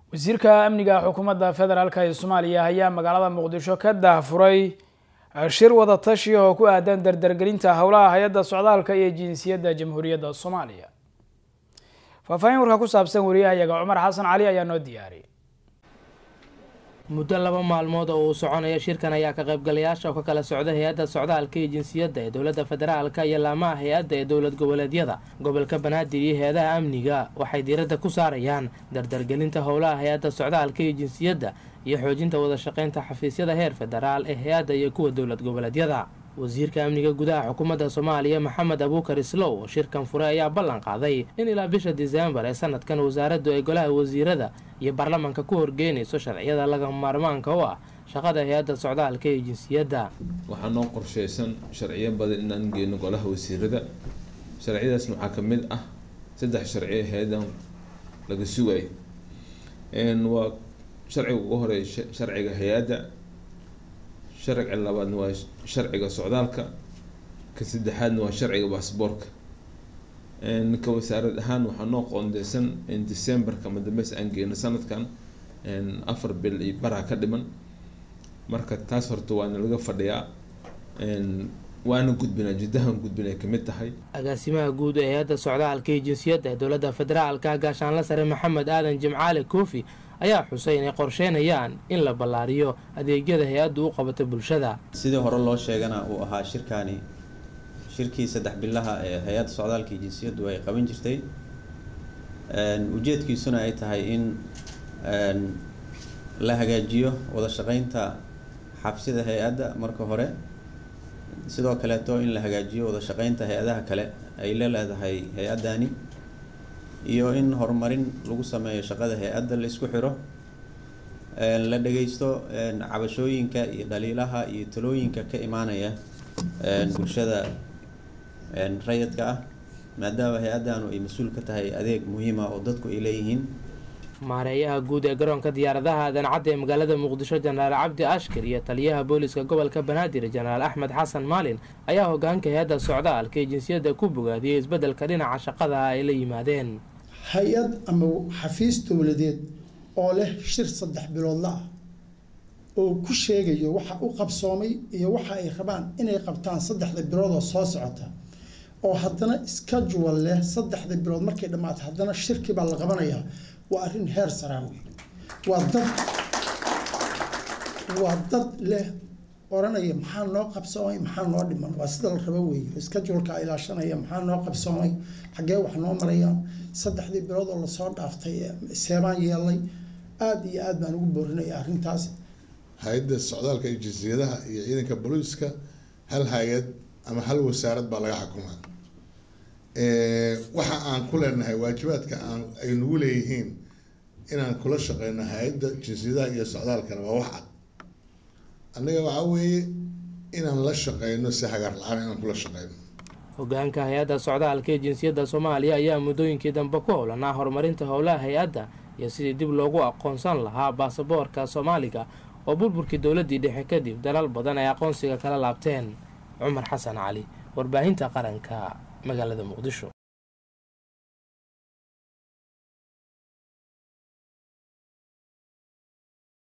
wasiirka amniga xukuumadda federaalk ee soomaaliya ayaa magaalada muqdisho ka daahfuray shir wada tashi oo ku aadan dardargelinta howlaha hay-adda socdaalka iyo jinsiyadda jamhuuriyadda soomaaliya faahfaahin warka ku saabsan wariyahayaga cumar xasan cali ayaa noo diyaariyay muddo laba maalmood oo uu soconaya shirkan ayaa ka qaybgalayaasha ka kala socda hay-adda socdaalka iyo jinsiyadda ee dowladda federaalka iyo laamaha hay-adda ee dowlad goboleedyada gobolka banaadir iyo hay-adaha amniga waxay diiradda ku saarayaan dardargelinta howlaha hay-adda socdaalka iyo jinsiyadda iyo xoojinta wada shaqeynta xafiisyada heer federaal ee hay-adda iyo kuwa dowlad goboleedyada wasiirka amniga gudaha xukuumadda soomaaliya maxamed abuukar islow oo shirkan fure ayaa ballan qaaday in ilaa bisha diseembar ee sanadkan wasaaraddu ay golaha wasiirada iyo baarlamanka ku horgeynayso sharciyada laga maarmaanka u ah shaqada hay-adda socdaalka iyo jinsiyadda waxaa noo qorsheysan sharciyo badan inaan geyno golaha wasiirada sharciyadaasna waxaa ka mid ah saddex sharciyo hay-adan laga sugayo waa sharciga ugu horeeya sharciga hay-adda sharciga labaadna waa sharciga socdaalka ka saddexaadna waa sharciga baasboorka ka wasaarad ahaan waxaa noo qoondeysan in decemberka madambeys aan geyno sanadkan afar bil iyo baraa ka dhiman marka taas horta waana laga fadhiyaa waana gudbinaa jiddahan gudbinay kamid tahay agaasimaha guud ee hay-adda socdaalka iyo jinsiyadda ee dowladda federaalka gaashaanla sare maxamed aadan jimcaale koofi ayaa xusay inay qorsheynayaan in la ballaariyo adeegyada hay-addu u qabato bulshada sidii hore loo sheegana uu ahaa shirkaani shirkii saddex bilaha ee hay-adda socdaalka iyo jinsiyaddu ay qaban jirtay ujeedkiisuna ay tahay in la hagaajiyo wada shaqeynta xabsida hay-adda marka hore sidoo kaleeto in la hagaajiyo wada shaqeynta hay-adaha kale ay la leedahay hay-addani iyo in horumarin lagu sameeyo shaqada hay-adda la isku xiro la dhageysto cabashooyinka iyo dhaliilaha iyo talooyinka ka imaanaya bulshada rayidka ah maadaama hay-addanu ay mas-uul ka tahay adeeg muhiima oo dadku ay leeyihiin maareeyaha guud ee garoonka diyaaradaha adancadda ee magaalada muqdisho jenaraal cabdi ashkar iyo taliyaha booliska gobolka banaadir jenaraal axmed xasan maalin ayaa hogaanka hay-adda socdaalka ee jinsiyadda ku bogaadiyey isbeddelka dhinaca shaqada ay la yimaadeen hay-ad ama xafiis dowladeed oo leh shir saddex biloodla ah oo ku sheegayo waxa u qabsoomay iyo waxa ay rabaan inay qabtaan saddexda biloodoo soo socota oo haddana schedule leh saddexda bilood markay dhammaato haddana shirkii baa la qabanayaa waa arrin heer saraawi waa dad waa dad leh oranaya maxaa noo qabsoomay maxaa noo dhiman waa sida la rabo weeye scheduleka ilaashanaya maxaa noo qabsoomay xaggee wax noo marayaan saddexdii bilood oo lasoo dhaaftay seebaan yeelay aada iyo aad baan ugu boorinaya arrintaas hay-adda socdaalka iyo jinsiyadaha iyo ciidanka booliiska hal hay-ad ama hal wasaarad baa laga xukumaa waxa aan ku leenahay waajibaadka aan ay nagu leeyihiin inaan kula shaqeyno hay-adda jinsiyadaha iyo socdaalkana waa wax cad annaga waxaa weeye inaan la shaqeyno si hagaar la-aan inaan kula shaqeyno hogaanka hay-adda socdaalka ee jinsiyadda soomaaliya ayaa muddooyinkii dambe ku howlanaa horumarinta howlaha hay-adda iyo sidii dib loogu aqoonsan lahaa baasaboorka soomaaliga oo burburkii dowladdii dhexe kadib dalal badan ay aqoonsiga kala laabteen cumar xasan cali warbaahinta qaranka magaalada muqdisho